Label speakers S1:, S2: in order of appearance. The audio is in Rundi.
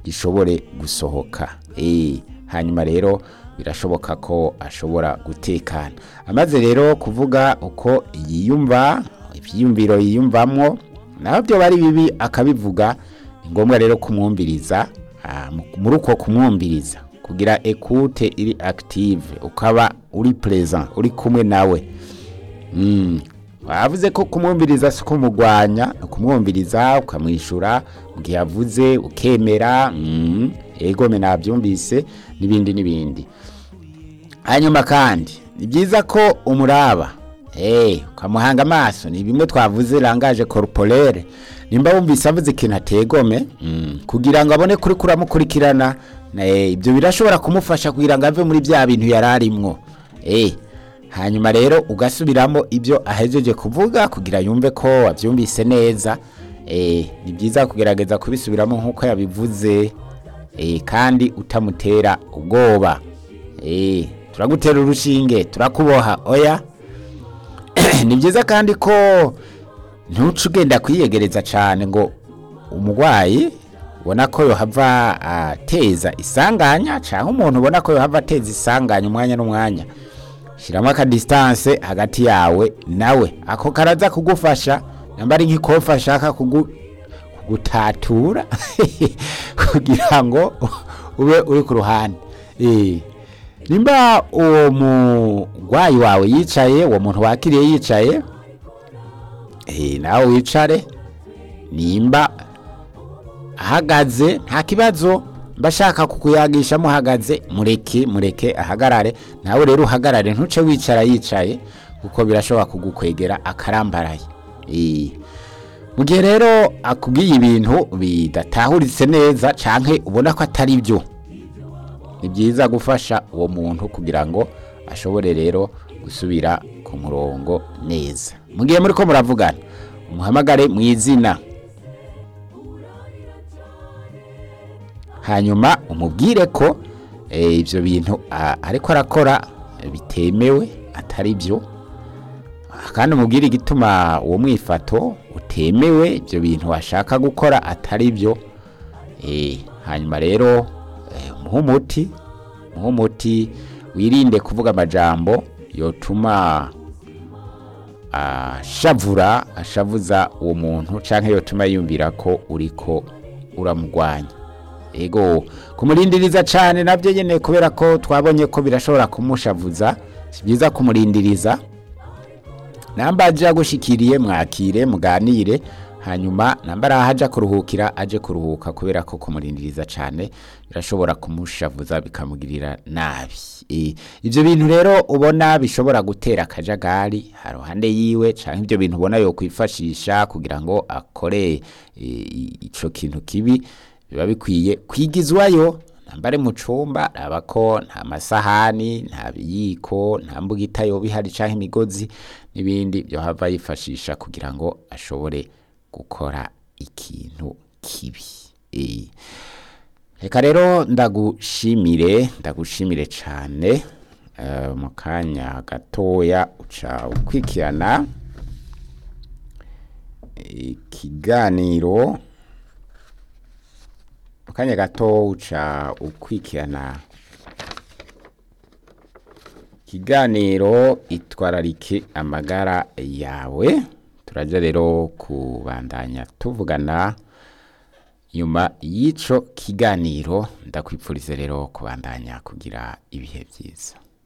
S1: gishobore gusohoka Eh, hanyuma rero birashoboka ko ashobora gutekana amaze rero kuvuga uko yiyumva ibyiyumviro yiyumvamo naho byo bari bibi akabivuga ni ngombwa rero kumwumviriza ah, mu- muri uko kumwumviriza kugira ekute iri active ukaba uri present uri kumwe nawe Mm. wavuze ko kumwumviriza si kumugwanya ni ukumwumviriza ukamwishyura mu gihe yavuze ukemera mm. egome nabyumvise n'ibindi n'ibindi hanyuma kandi ni byiza ko umuraba hey, ukamuhanga amaso ni bimwe twavuze rangaje corporelle nimba wumvise avuze ikintu ategome mm. kugira ngo abone kuri kuramukurikirana eh, ibyo birashobora kumufasha kugira ngo ave muri bya bintu yari arimwo eh, hanyuma rero ugasubiramo ibyo ahejeje kuvuga kugira yumve ko wabyumvise neza eh, ni byiza kugerageza kubisubiramo nk'uko yabivuze eh, kandi utamutera ubwoba eh, turagutera urushinge turakuboha oya ni byiza kandi ko ntuce ugenda kwiyegereza cyane ngo umurwayi ubona ko yohava ateza isanganya cyangwa umuntu ubona ko yohava ateza isanganya umwanya n'umwanya shyiramo akadisitanse hagati yawe nawe ako karaza kugufasha namba ari nk'ikofa ashaka kugu- kugutatura kugira ngo ube uri ku ruhande Eh, nimba uwo murwayi wawe yicaye uwo muntu wakiriye yicaye eh, nawe wicare nimba ahagaze nta kibazo mbashaka kukuyagisha muhagaze mureke mureke ahagarare nawe rero uhagarare ntuce wicara yicaye kuko birashobora kugukwegera akarambaraye Eh, mu gihe rero akubwiye ibintu bidatahuritse neza canke ubona ko atari byo ni byiza gufasha uwo muntu kugira ngo ashobore rero gusubira ku murongo neza mu gihe muri ko muravugana umuhamagare mu izina hanyuma umubwire ko eh, ibyo bintu ah, ariko arakora eh, bitemewe atari byo Ah, kandi umubwire igituma uwo mwifato utemewe ibyo bintu washaka gukora atari byo Eh, hanyuma rero eh, umuhe umuti umuhe umuti wirinde kuvuga amajambo yotuma ashavura ashavuza uwo muntu cyangwa yotuma yumvira ko uriko uramurwanya ego kumurindiriza cyane nabyo nyine kubera ko twabonye ko birashobora kumushavuza si byiza kumurindiriza namba aje agushikiriye mwakire muganire hanyuma namba ari aho aja kuruhukira aje kuruhuka kubera ko kumurindiriza cyane birashobora kumushavuza bikamugirira nabi Eh, ibyo bintu rero ubona bishobora gutera akajagari haruhande yiwe cyangwa ibyo bintu ubona yo kwifashisha kugira ngo akore eh, ico kintu kibi biba bikwiye kwigizwayo nambare mu cumba raba ko nta masahani nta biyiko nta mbugita yoba ihari canke imigozi n'ibindi byo hava yifashisha kugira ngo ashobore gukora ikintu kibi Eh, reka rero ndagushimire ndagushimire cane eh, mu kanya gatoya uca ukwikirana ikiganiro mu kanya gato uca ukwikirana ikiganiro itwararike amagara yawe turaja rero kubandanya tuvugana nyuma y'ico kiganiro ndakwipfuriza rero kubandanya kugira ibihe byiza